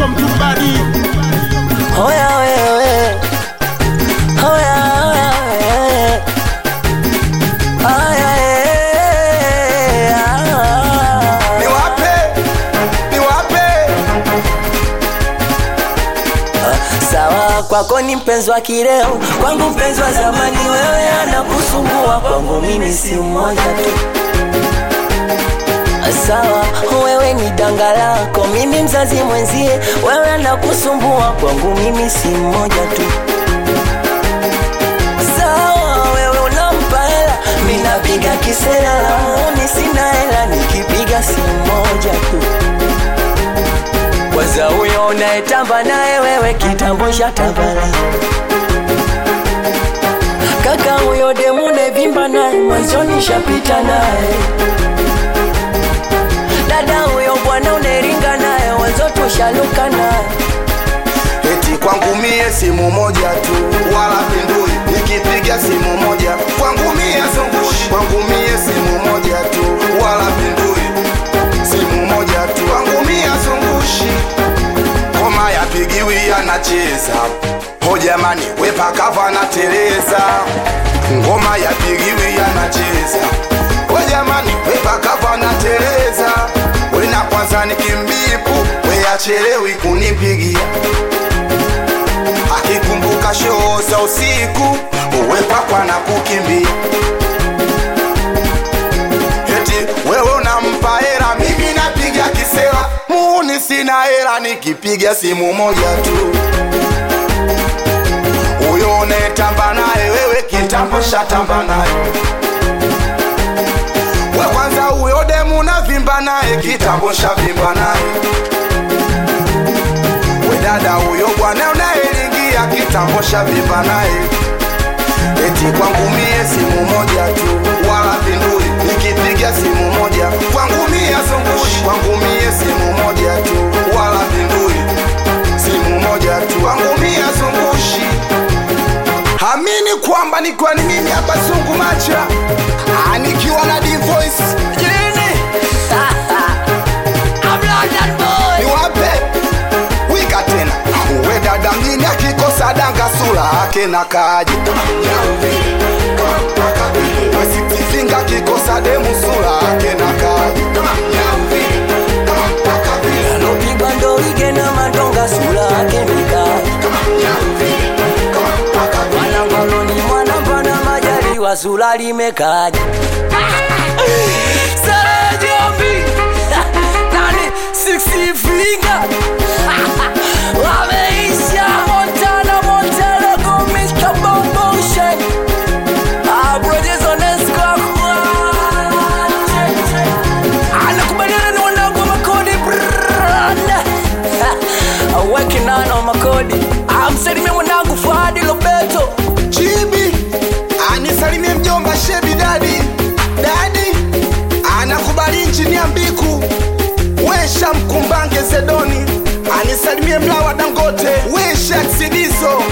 Welcome to Bari. Hoya wewe, hoya hoya wewe, hoya wewe, ah. niwape niwape Sawa, kwako ni mpenzi wa kileo, kwangu mpenzi wa zamani. Wewe anakusumbua, kwangu mimi si mmoja tu. Sawa, wewe ni danga lako, mimi mzazi mwenzie. Wewe anakusumbua, kwangu mimi si mmoja tu. Sawa, wewe unampa hela, mimi napiga kisela, launi sina hela, nikipiga si mmoja tu. Kwanza huyo unayetamba naye wewe kitambo shatabala Kaka huyo demu nevimba naye mwanzoni shapita naye Dada huyo bwana uneringa naye wanzo tushaluka naye eti kwangu mie simu moja tu wala pindui nikipiga simu moja kwangu mie zungushi kwangu mie simu moja tu wala pindui simu moja tu kwangu mie zungushi ngoma yapigiwi anacheza ho jamani wepakava nateleza ngoma yapigiwi anacheza ho jamani wepakava nateleza wena kwanza nikimbipu weyachelewi kunipigia akikumbuka shoo za usiku uwepakwa na kukimbia eti wewe unampa hera mimi napiga kisela muuni sina hera nikipiga simu moja tu huyo unayetamba naye wewe kitambo shatamba naye we kwanza huyo demu navimba naye kitambo shavimba naye we dada huyo bwana unayelingia kitambo shavimba naye eti kwangu mie simu moja tu wala pindui nikipiga simu moja kwangu mie zungushi kwangu mie simu moja tu wala pindui simu moja tu kwangu mie zungushi amini kwamba nikiwa ni mimi hapa zungu macha Ah, nikiwa na divoice Jini I'm London boy niwape wika tena uwe dada mjini akikosa danga sura ake na kaji wesitifinga akikosa demu sura ake na kaji Alopigwa ndo ige na madonga sura yake mikali Mwanangoloni mwana mpana majaliwa sura limekaja Sara Jombi Nani six finger Wameisha Montana Montana go Mr. Bombo Shen Ah brothers on Anakubaliana na wanangu wa makodi branda Working on on makodi Amsalimia mwanangu Fuadi Lobeto chibi anisalimie mjomba shebi dadi dadi anakubali nchini ya mbiku wesha mkumbange zedoni anisalimie mlawa dangote wesha ksidiso